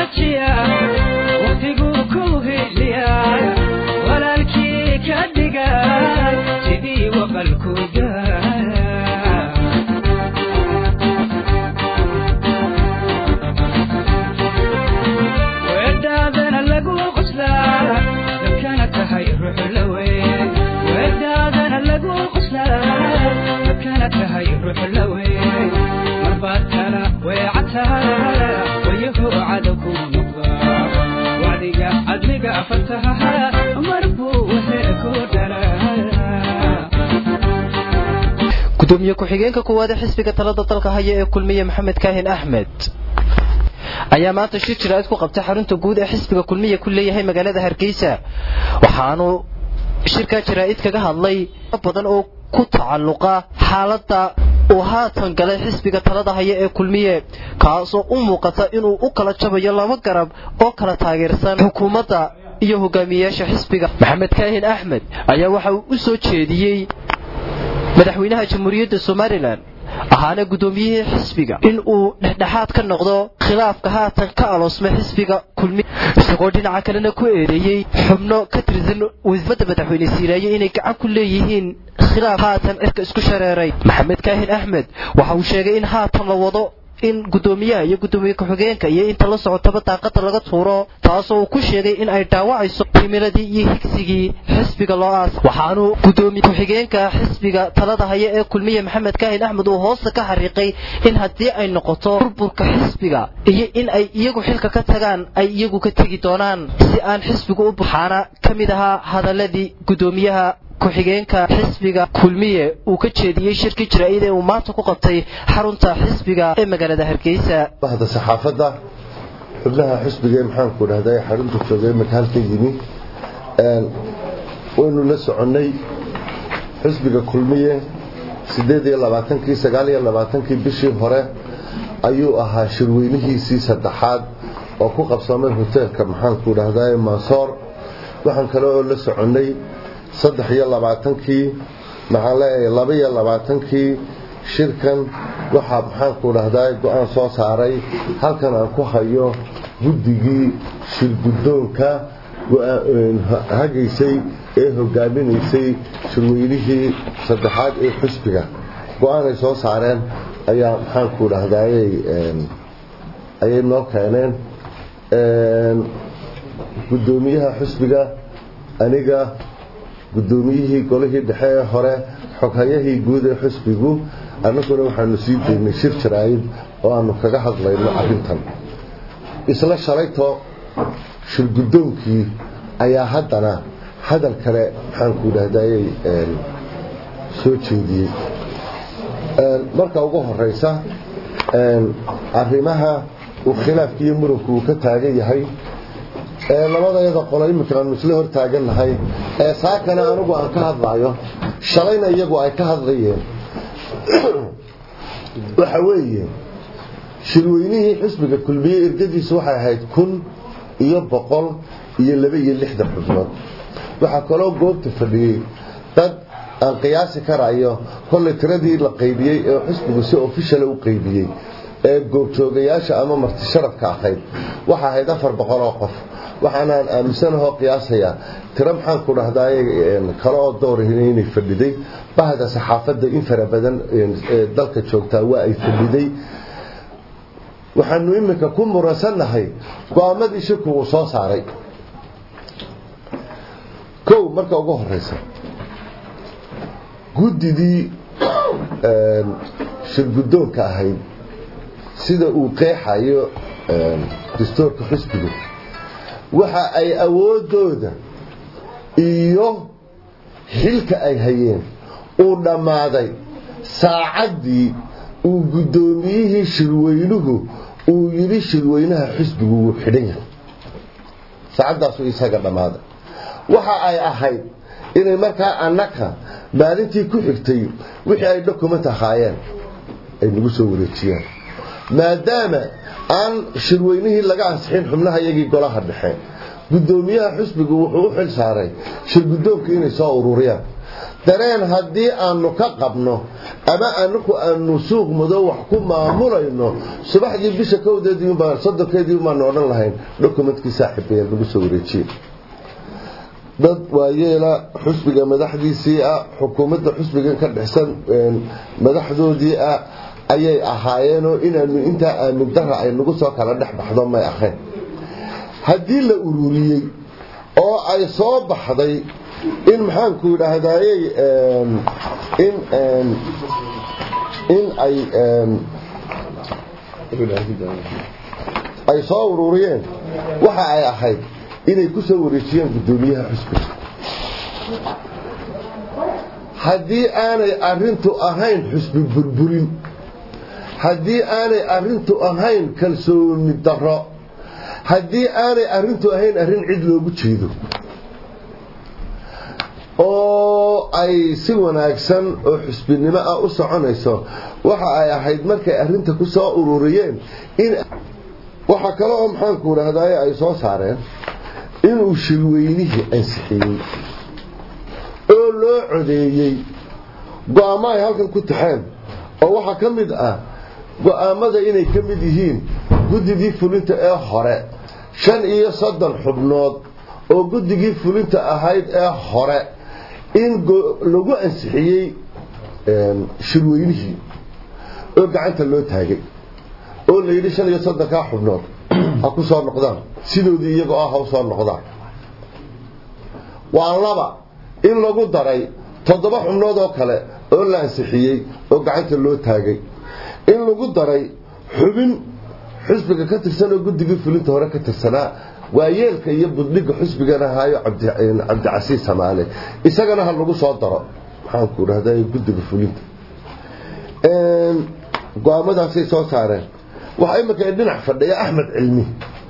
wanaajiya waqtiguu ku heliya walaalkii ka dhiga sidii waqalku gaara weedhaadana lagu qoslaa dadkana tahay ruux la weyn weedhaadana lagu qoslaa dadkana tahay ruux la weyn marbaad kala weecataa wayahu cadow ku noqdaa wacdiga cadliga fataha mar buu waxee ku dhalaa gudoomiye ku-xigeenka koowaad ee xisbiga talada dalka haya ee kulmiye maxamed kaahin axmed ayaa maanta shir jiraa'id ku qabtay xarunta guud ee xisbiga kulmiye ku leeyahay magaalada hargeysa waxaanu shirkaa jaraa'id kaga hadlay badan oo ku tacalluqa xaaladda uu haatan galay xisbiga talada haya ee kulmiye kaasoo u muuqata inuu u kala jabayo laba garab oo kala taageersan xukuumadda iyo hogaamiyeyaasha xisbiga maxamed kaahin axmed ayaa waxa uu u soo jeediyey madaxweynaha jamhuuriyadda somalilan ahaana guddoomiyihii xisbiga in uu dhexdhexaad ka noqdo khilaafka haatan ka aloosmay xisbiga kulmi isagoo dhinaca kalena ku eedeeyey xubno ka tirsan wasiifadda madaxweyne siiraaye inay gacan ku leeyihiin khilaaf haatan cirka isku shareeray maxamed kaahin axmed waxa uu sheegay in haatan la wado in guddoomiyaha iyo guddoomiye ku-xigeenka iyo inta la socotaba daaqada laga tuuro taasoo uu ku sheegay in ay dhaawacayso himiladii iyo higsigii xisbiga loo aas waxaanu guddoomiye ku-xigeenka xisbiga talada haya ee kulmiye maxamed kaahin axmed uu hoosta ka xariiqay in haddii ay noqoto burburka xisbiga iyo in ay iyagu xilka ka tagaan ay iyagu ka tegi doonaan si aan xisbigu u waxaana ka mid ahaa hadaladii guddoomiyaha ku-xigeenka xisbiga kulmiye uu ka jeediyey shirkii jaraa'id ee uu maanta ku qabtay xarunta xisbiga ee magaalada hargeysa bahda saxaafadda xubnaha xisbiga ee maxaanku dhahday xarunta joogay marka halka yimi waynu la soconnay xisbiga kulmiye sideed iyo labaatankii sagaal iyo labaatankii bishii hore ayuu ahaa shirweynihiisii saddexaad oo ku qabsamay hoteelka maxaanku dhahday mansoor waxaan kale oo la soconnay saddex iyo labaatankii maxaan leeyahay laba iyo labaatankii shirkan waxaa maxaanku dhahdaa go-aan soo saaray halkan aan ku hayo guddigii shirguddoonka hagaysay ee hogaaminaysay shirweynihii saddexaad ee xusbiga go-aanay soo saareen ayaa maxaanku dhahdaayay ayay noo keeneen guddoomiyaha xusbiga aniga guddoomiyihii golihii dhexe ee hore xoghayahii guud ee xusbigu annaguna waxaanu sii deynay shir jaraa'id oo aanu kaga hadlayno arrintan isla shalayto shirguddoonkii ayaa haddana hadal kale maxaanku dhahdaayay soo jeediyey marka ugu horeysa arrimaha uu khilaafki iyo muranku uu ka taagan yahay labadayada qolo iminka aanu isla hor taagannahay ee saakana anigu aan ka hadlaayo shalayna iyagu ay ka hadlayeen waxa weeye shirweynihii xisbiga kulmiye ergadiisu waxay ahayd kun iyo boqol iyo laba iyo lixdan xubnood waxaa kaloo goobta fadhiyey dad aan qiyaasi karayo kolley tiradii la qaybiyey ee xisbigu si ofishala u qaybiyey ee goobjoogayaasha ama marti sharafka ahayd waxa ahayd afar boqol oo qof waxaanaan aaminsanahoo qiyaasayaa tiro maxaanku dhahdaay kale oo doorahina inay fadhiday bahda saxaafadda in fara badan ee dalka joogtaa waa ay fadhiday waxaanu iminka ku muransannahay go-aamadii shirku uu soo saaray kow marka ugu horeysa guddidii shirguddoonka ahayd sida uu qeexayo dastuurka xisbigu waxa ay awoodooda iyo xilka ay hayeen uu dhammaaday saacaddii uu guddoomiyihii shirweynuhu uu yidhi shirweynaha xisbigu wuu xidhan yahay saacaddaasuu isaga dhammaaday waxa ay ahayd inay markaa annaka maalintii ku xigtay wixii ay document ahaayeen ay nagu soo wareejiyaan maadaama aan shirweynihii laga ansixin xubnaha iyagii golaha dhexe guddoomiyaha xusbigu wuxuu u xil saaray shirguddoonka inay soo ururiyaan dareen haddii aanu ka qabno ama anaku aanu suuq madow wax ku maamulayno subaxdii bisha kowdeediibaa soddonkeedii baanu odhan lahayn dokumentkii saaxiibayaan lagu soo wareejiye dad waayeela xusbiga madaxdiisii ah xukuumadda xusbigan ka dhexsan madaxdoodii ah ayay ahaayeenoo inaanu intaa aamin dara ay nagu soo kala dhex baxdo may ahayn haddii la ururiyey oo ay soo baxday in maxaanku idhaahdayey in in ay ay soo ururiyeen waxa ay ahayd inay ku soo wareejiyeen guddoomiyaha xusbiga haddii aanay arintu ahayn xusbi burburin haddii aanay arintu ahayn kalsooni daro haddii aanay arintu ahayn arrin cid loogu jeedo oo ay si wanaagsan oo xusbinimo ah u soconayso waxa ay ahayd markay arinta ku soo ururiyeen in waxaa kale oo maxaanku idhaahdaye ay soo saareen inuu shirweynihii ansixiyey oo loo codeeyey go-aamo ay halkan ku taxeen oo waxaa ka mid ah go-aamada inay ka mid yihiin guddigii fulinta ee hore shan iyo soddon xubnood oo guddigii fulinta ahayd ee hore in lagu ansixiyey shirweynihii oo gacanta loo taagay oo la yidhi shan iyo soddonkaa xubnood ha ku soo noqdaan sidoodii iyagoo ah ha u soo noqdaan waa laba in lagu daray toddoba xubnood oo kale oo la ansixiyey oo gacanta loo taagay in lagu daray xubin xusbiga ka tirsan oo guddigii fulinta hore ka tirsanaa waayeelka iyo budhiga xusbigan ahaayo cabdicasiis samaale isagana ha lagu soo daro maxaanku idhahda guddiga fulinta go-aamadaasay soo saareen waxaa imika dhinac fadhiya axmed cilmi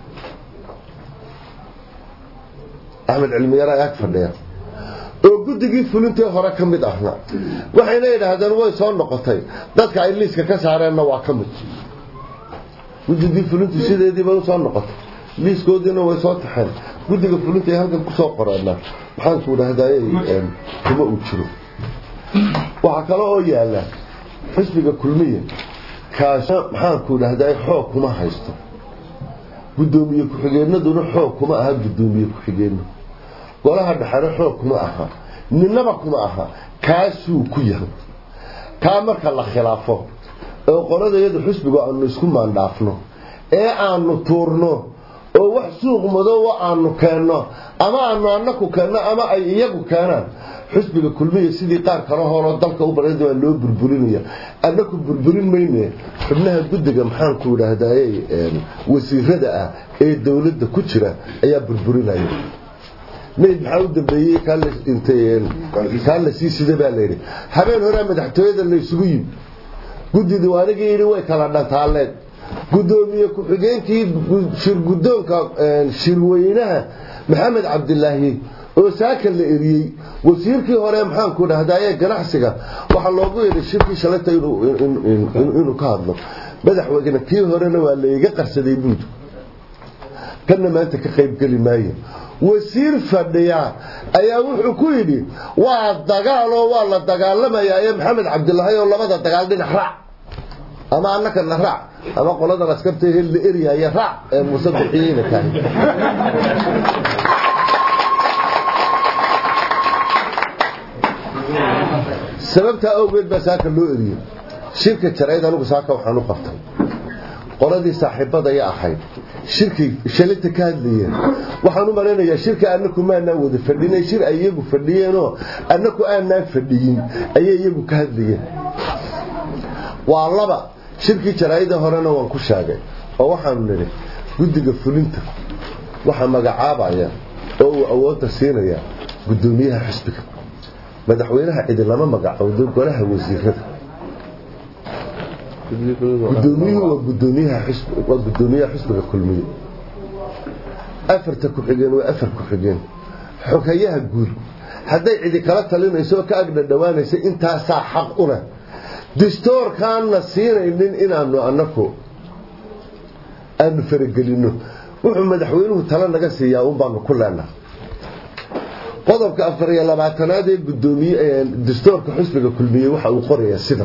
axmed cilmi yara ag fadhiya oo guddigii fulintee hore ka mid ahna waxayna yidhaahdeen way soo noqotay dadka ay liiska ka saareenna waa ka mid guddigii fulintu sideediiba usoo noqotay liiskoodiina way soo taxeen guddiga fulinta ay halkan kusoo qoreenna maxaanku idhahdaye kuma uu jiro waxaa kale oo yaala xisbiga kulmiya kaas maxaanku idhahdaye xoog kuma haysto guddoomiye ku-xigeenaduna xoog kuma aha guddoomiye ku-xigeenno golaha dhexena xoog kuma aha ninaba kuma aha kaasuu ku yahay kaa marka la khilaafo oo qoladayadu xusbigu aanu isku maandhaafno ee aanu tuurno oo wax suuq madoowa aanu keenno ama aanu anaku keenno ama ay iyagu keenaan xusbiga kulmiya sidii qaar kale horoo dalka u baran waa loo burburinaya anaku burburin mayne xubnaha guddiga maxaanku idhaahdaye wasiirada ah ee dowladda ku jira ayaa burburinaya mayd maxaa u dambeeyey kaa la sii sida baa layidhi habeen horea madaxtooyada laysugu yimi guddidii anigii yidhi way kala dhantaaleen guddoomiye ku-xigeenkii shirgudoonka shirweynaha maxamed cabdilaahi oo saaka la eriyey wasiirkii hore maxaanku dhahdaye ganacsiga waxaa loogu yeedhay shirkii shalayta inuu ka hadlo madaxweyne kii horena waa layga qarsaday buud kana maanta ka qaybgeli maayo wasiir fadhiya ayaa wuxuu ku yidhi waa dagaaloo waa la dagaalamayaa ee maxamed cabdilaahi oo labada dagaal dhinac raac ama annakana raac ama qoladan askarta hel la eryaya raac ee muuse bixiyeyna tahay sababtaa awgeed baa saaka loo eriyey shirka jarayd anigu saaka waxaan u qabtay qoladii saaxiibadaya ahayd shirkay shalinta ka hadlayeen waxaan u malaynayaa shirka annaku maanaan wada fadhinay shir ay iyagu fadhiyeenoo annaku aanaan fadhiyin ayay iyagu ka hadlayeen waa laba shirkii jaraa'ida horena waan ku sheegay oo waxaanu nidhi guddiga fulinta waxaa magacaabaya oo uu awoodda siinaya guddoomiyaha xisbiga madaxweynaha cidi lama magacowdo golaha wasiirada gudoomiyuhu waa gudoomiyaha xusbiga kulmiye afarta ku-xigeen waa afar ku-xigeen xogayaha guud hadday cidi kala talinayso oo ka agdha dhowaanaysa intaasaa xaq una distoorkaanna siinaynin inaanu anaku aanu faragelino wuxuu madaxweynuhu talo naga siiyaa un baanu ku leenaha qodobka afar iyo labaatanaad ee gudoomiye dastuurka xusbiga kulmiye waxa uu qorayaa sidan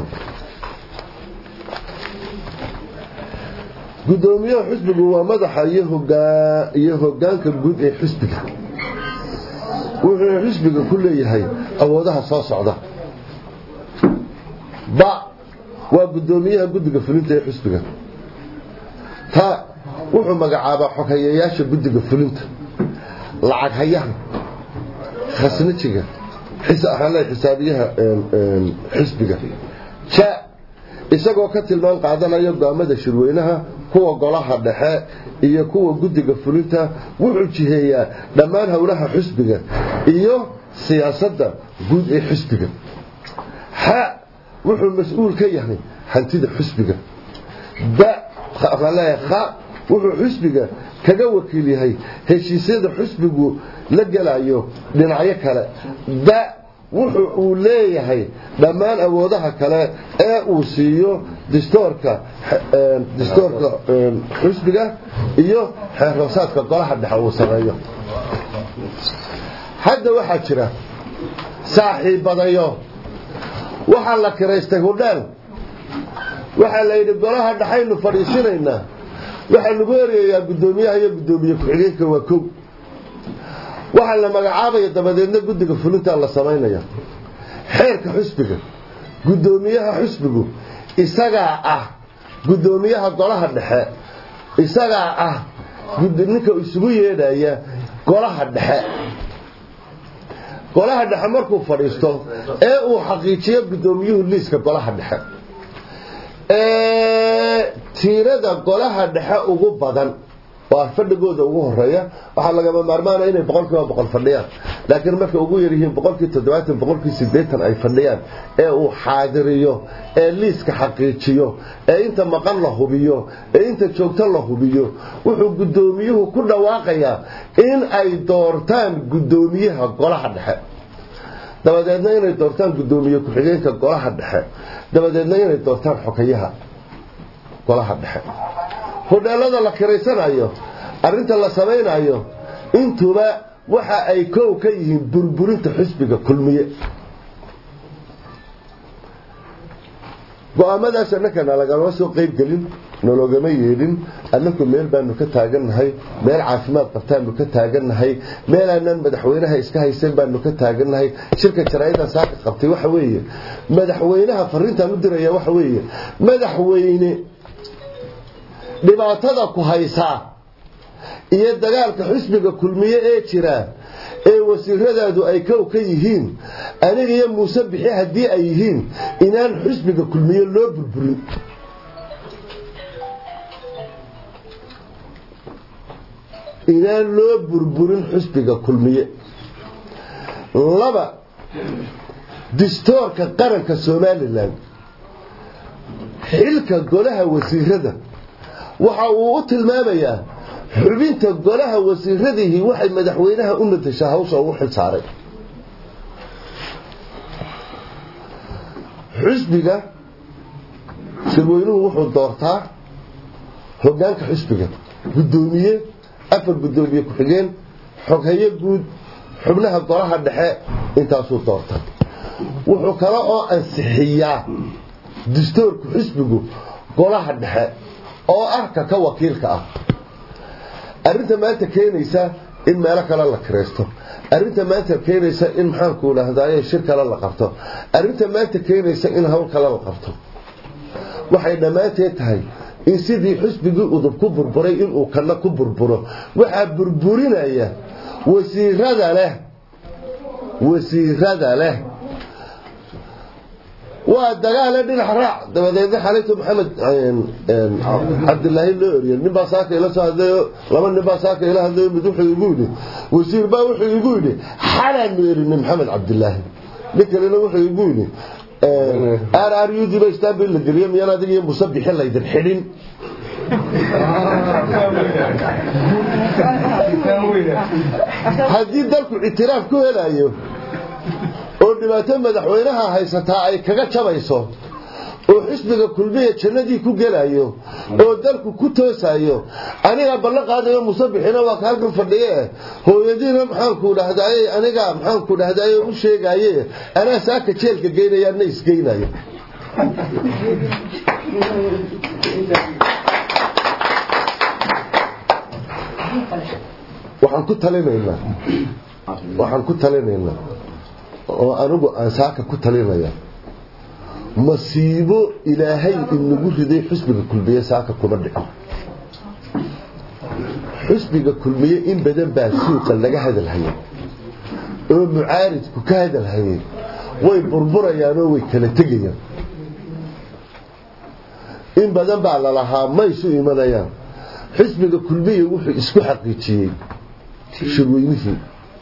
gudoomiyaha xusbigu waa madaxa iyo hogaanka guud ee xusbiga wuxuu xusbiga ku leeyahay awoodaha soo socda ba waa gudoomiyaha guddiga fulinta ee xusbiga ta wuxuu magacaabaa xoghayayaasha guddiga fulinta lacag hayaha khasnajiga xisaabiyaha xisbiga ja isagoo ka tilmaan qaadanaya go'aamada shirweynaha kuwa golaha dhexe iyo kuwa guddiga fulinta wuxuu jiheeyaa dhammaan howlaha xusbiga iyo siyaasadda guud ee xusbiga xa wuxuu mas-uul ka yahay hantida xusbiga ba wuxuu xusbiga kaga wakiil yahay heshiisyada xusbigu la gelayo dhinacyo kale da wuxuu uu leeyahay dhammaan awoodaha kale ee uu siiyo distoorka distoorka xusbiga iyo xeerhoosaadka golaha dhexe uu sameeyo hadda waxaa jira saaxiibadayo waxaa la kiraystay hudheel waxaa la yidhi golaha dhexaynu fadhiisinaynaa waxaa lagu ereeyaa guddoomiyaha iyo guddoomiye ku-xigeenka waa kow waxaa la magacaabaya dabadeedna guddiga fulintaa la samaynaya xeerka xusbiga guddoomiyaha xusbigu isagaa ah guddoomiyaha golaha dhexe isagaa ah ninka isugu yeedhaya golaha dhexe golaha dhexe markuu fadhiisto ee uu xaqiijiyo guddoomiyuhu liiska golaha dhexe tiirada golaha dhexe ugu badan waa fadhigooda ugu horeeya waxaa lagama maarmaana inay boqolkiiba boqol fadhiyaan laakiin markay ugu yaryihiin boqolkii toddobaatan boqolkii sideetan ay fadhiyaan ee uu xaadiriyo ee liiska xaqiijiyo ee inta maqan la hubiyo ee inta joogto la hubiyo wuxuu guddoomiyuhu ku dhawaaqayaa in ay doortaan guddoomiyaha golaha dhexe dabadeedna inay doortaan guddoomiye ku-xigeenka golaha dhexe dabadeedna inay doortaan xokayaha golaha dhexe hodheelada la kiraysanayo arrinta la samaynayo intuba waxa ay kow ka yihiin burburinta xusbiga kulmiye go-aamadaas annakana lagama soo qayb gelin nologama yeedhin annaku meel baanu ka taagannahay meel caafimaad qabtaanu ka taagannahay meel aanaan madaxweynaha iska haysan baanu ka taagannahay shirka jaraa'ida saaka qabtay waxa weeye madaxweynaha fariintaan u diraya waxa weeye madaxweyne dhibaatada ku haysaa iyo dagaalka xusbiga kulmiye ee jira ee wasiiradaadu ay kow ka yihiin aniga iyo muuse bixi haddii ay yihiin inaan xusbiga kulmiye loo burburin inaan loo burburin xusbiga kulmiye laba distoorka qaranka somalilan xilka golaha wasiirada waxa uu u tilmaamayaa xubinta golaha wasiiradihii waxay madaxweynaha u matashaa hawsha ugu xil saaray xusbiga shirweynuhu wuxuu doortaa hogaanka xusbiga guddoomiye afar guddoomiye ku-xigeen xoghayo guud xubnaha golaha dhexe intaasuu doorta wuxuu kale oo ansixiyaa distoorka xusbigu golaha dhexe oo ah ka ka wakiilka ah arrinta maanta keenaysa in meelo kale la kiraysto arrinta maanta keenaysa in maxaanku idhaahdaye shir kale la qabto arrinta maanta keenaysa in hawl kale la qabto waxay dhammaanteed tahay in sidii xusbigii udub ku burburay inuu kana ku burburo waxaa burburinaya wasiirada leh wasiirada leh waa dagaale dhinac raac dabadeedna xalinta maxamed cabdilaahi loo eriye ninbaa saaka ila soo hadlayo laba ninbaa saaka ila hadlayo mid wuxuu igu yidhi wasiir baa wuxuu igu yidhi xalaanu erinay maxamed cabdilaahi nin kalena wuxuu igu yidhi r r u d ba istanbul la geliyo miyaan adiga iyo musabixi laydin xidhin haddii dalku ictiraaf ku helayo oo dhibaato madaxweynaha haysataa ay kaga jabayso oo xisbiga kulmiya jannadii ku gelayo oo dalku ku toosayo anigaa ballan qaadayo musabixina waa ka halkan fadhiye hooyadiina maxaanku dhahdaye anigaa maxaanku dhahdaye u sheegaye anaa saaka jeelka geynaya na isgeynayo waxaan ku talinaynaa waxaan ku talinaynaa oo anigu aan saaka ku talinaya masiibo ilaahay inagu riday xusbiga kulmiye saaka kuma dhicin xusbiga kulmiye in badan baa suuqa laga hadalhayay oo mucaaridku ka hadalhayay way burburayaan oo way kala tegayaan in badan baa lalahaa maysu imanayaan xisbiga kulmiye wuxuu isku xaqiijiyey shirweynihii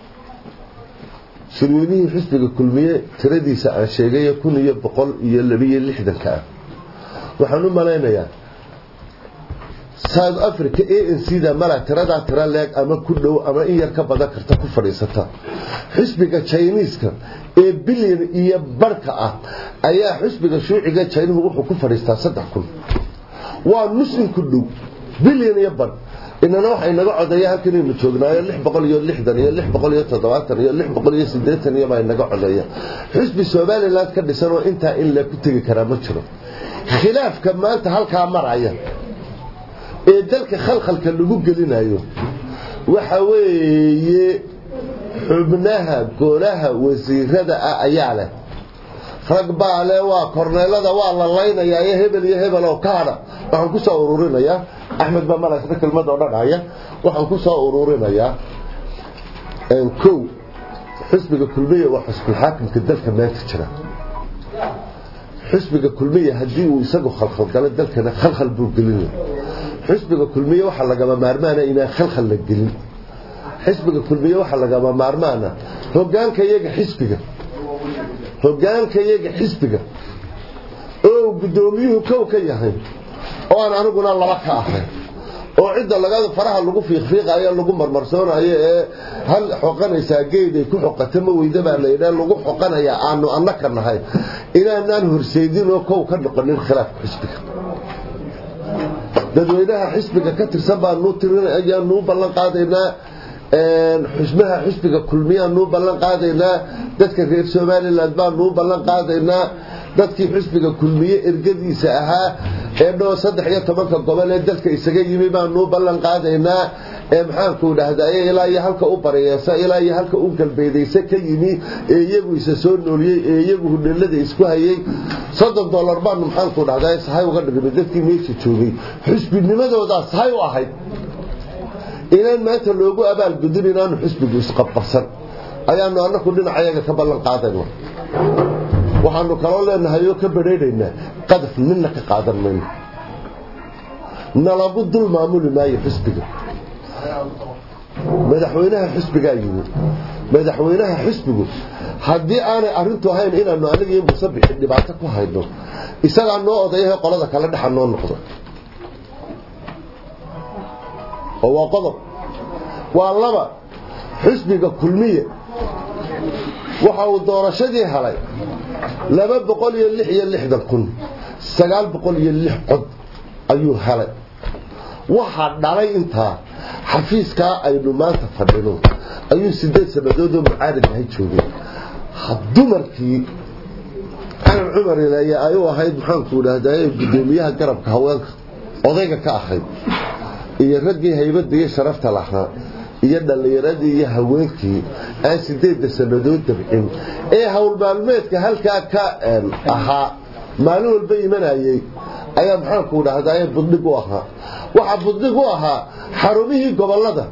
shirweynihii xisbiga kulmiye tiradiisa aan sheegay kun iyo boqol iyo labiyo lixdanka ah waxaan u malaynayaa south africa a n c da mala tiradaa tira leeg ama ku dhow ama in yar ka badan karta ku fadhiisata xisbiga jiniiska ee bilyan iyo barhka ah ayaa xisbiga shuuciga jinuhu wuxuu ku fadhiistaa saddex kun waa nus in ku dhow bilyan iyo badh inana waxa inaga codeeya halkanaynu joognaayo lix boqol iyo lixdan iyo lix boqol iyo toddobaatan iyo lix boqol iyo siddeetan iyo baa inaga codeeya xisbi somaliland ka dhisan oo intaa in la ku tegi karaa ma jiro khilaafka maanta halkaa maraya ee dalka khalkhalka lagu gelinayo waxa weeye xubnaha golaha wasiirada ah ayaa leh rag baa le waa korneelada waa la laynayaa iyo hebel iyo hebel oo kaadha waxaan ku soo ururinayaa axmed baa malaasna kelmad oo dhan haya waxaan ku soo ururinayaa kow xisbiga kulmiya waa xusbulxaakimka dalka maanta jira xisbiga kulmiya haddii uu isagu khalkhalgalo dalkana khalkhal buu gelinaya xisbiga kulmiye waxaa lagama maarmaana inaan khalkhal la gelin xisbiga kulmiye waxaa lagama maarmaana hogaanka iyaga xisbiga hogaanka iyaga xisbiga oo guddoomiyuhu kow ka yahay oo aan aniguna laba ka ahayn oo cidda laga faraha lagu fiiqfiiqayo lagu marmarsoonayo ee hal xoqanaysaa geed ay ku xoqata ma weyda baa la yidhaa lagu xoqanayaa aanu annaka nahay inaanaan horseydin oo kow ka noqonin khilaafka xisbiga dadweynaha xisbiga ka tirsan baanuu tirin ayaanuu ballan qaadaynaa xusmaha xisbiga kulmiyaanuu ballan qaadaynaa dadka reer somalilan baanuu ballan qaadaynaa dadkii xisbiga kulmiye ergadiisa ahaa ee dhoo saddex iyo tobanka gobol ee dalka isaga yimi baanuu ballan qaadaynaa ee maxaanku dhahdaye ilaa iyo halka u bariyeesa ilaa iyo halka u galbeedaysa ka yimi ee iyagu isa soo nooliyey ee iyagu hudheelada isku hayay soddon dollar baanu maxaanku dhahdaye sahay uga dhigmay dadkii meesha joogay xisbinimadoodaa sahay u ahayd inaan maanta loogu abaalgudin inaanu xisbigu isqabqabsan ayaanu anaku dhinacayaga ka ballan qaadayna waxaanu kaloo leenahay oo ka badheedhaynaa qadaf midna ka qaadan mayno nalagu dul maamuli maayo xisbiga madaxweynaha xisbigaa yimi madaxweynaha xisbigu haddii aanay arintu ahayn inaanu aniga iyo musabixi dhibaato ku hayno isagaa noo odayahe qolada kale dhexa noo noqdo oo waa qodob waa laba xisbiga kulmiye waxa uu doorashadii helay laba boqol iyo lix iyo lixdan kun sagaal boqol iyo lix cod ayuu helay waxaa dhalay intaa xafiiskaa aynu maanta fadhino ayuu sideed sannadoodoo mucaarid ahay joogay dumarkii calan cumar ilaye ay u ahayd maxaanku idhaahdaye guddoomiyaha garabka haweenka odayga ka ahayd iyo raggii haybadda iyo sharafta lahaa iyo dhallinyaradii iyo haweenkii aan sideedda sannadood dabcin ee howlmaalmeedka halkaa ka ahaa maalin walba imanayay ayaa maxaanku dhahdaye budhig u ahaa waxaa budhig u ahaa xarumihii gobolada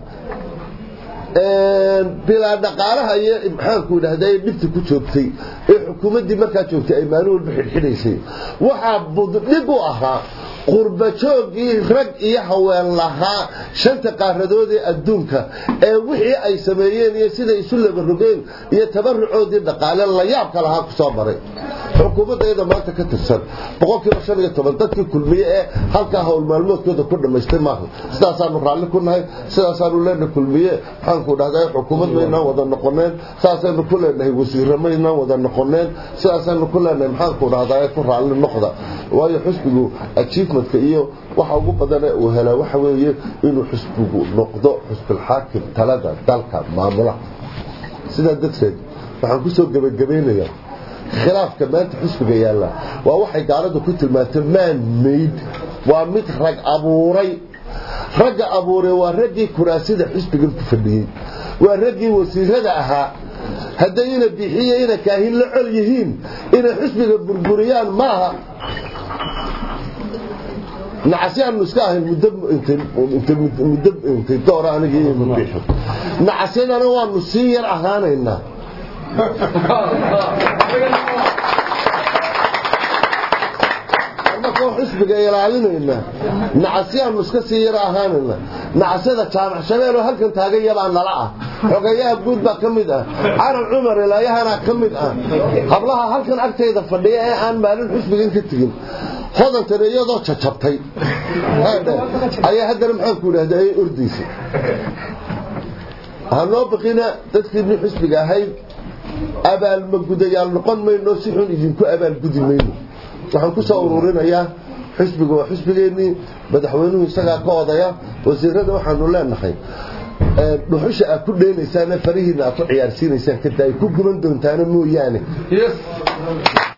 bilaa dhaqaalaha iyo maxaanku dhahdaye dhibta ku joogtay ee xukuumaddii markaa joogtay ay maalin walba xidhxidhaysay waxaa budhig u ahaa qurbajoogii rag iyo haween lahaa shanta qaaradood ee adduunka ee wixii ay sameeyeen iyo siday isu labarogeen iyo tabarucoodii dhaqaale la yaabka lahaa ku soo maray xukuumaddeeda maanta ka tirsan boqolkiiba shan iyo toban dadkii kulmiye ee halkaa hawl maalmoodkooda ku dhammaystay maaha sidaasaanu raalli ku nahay sidaasaanu leenahay kulmiye maxaanku dhahdaa xukuumad maynaan wada noqoneen saasaynu ku leenahay wasiirro maynaan wada noqoneen sidaasaynu ku leenahay maxaanku dhahdaa ku raalli noqda waayo xusbigu achievementka iyo waxa ugu badan ee uu helaa waxa weeye inuu xusbigu noqdo xusbilxaakim talada dalka maamulaha sidaa darteed waxaan kusoo gebagabaynayaa khilaafka maanta xusbiga yaalla waa waxay gaaladu ku tilmaantay man maid waa mid rag abuuray ragga abuuray waa raggii kuraasida xusbigan ku fadhiyey waa raggii wasiirada ahaa hadday ina bixiyo ina kaahin la col yihiin inay xusbiga burburiyaan maaha nacasyaanu iska ahayn muddo intay doora anigii mabixi nacasyadana waanu sii yar ahaanaynaa annakoo xusbiga ilaalinayna nacasyaanu iska sii yar ahaanayna nacasyada jaamac shabeeloo halkan taagan yabaa nala ah xogeeyaha guud baa ka mid ah carab cumar ilaayahana ka mid ah hablaha halkan agtayda fadhiya ee aan maalin xusbigan ka tegin hodantana iyadoo jajabtay ayaa haddana maxaanku idhahda ay ordaysa hanoo baqina dadkiinni xusbiga ahayd abaalmagudayaal noqon mayno si xun idinku abaalgudi mayno waxaan ku soo ururinayaa xusbiga waa xusbigeennii madaxweynuhu isagaa ka odaya wasiirada waxaanu leenahay dhuxusha aad ku dheenaysaane farihiina aad ku ciyaarsiinaysaan kada ay ku guban doontaana mooyaane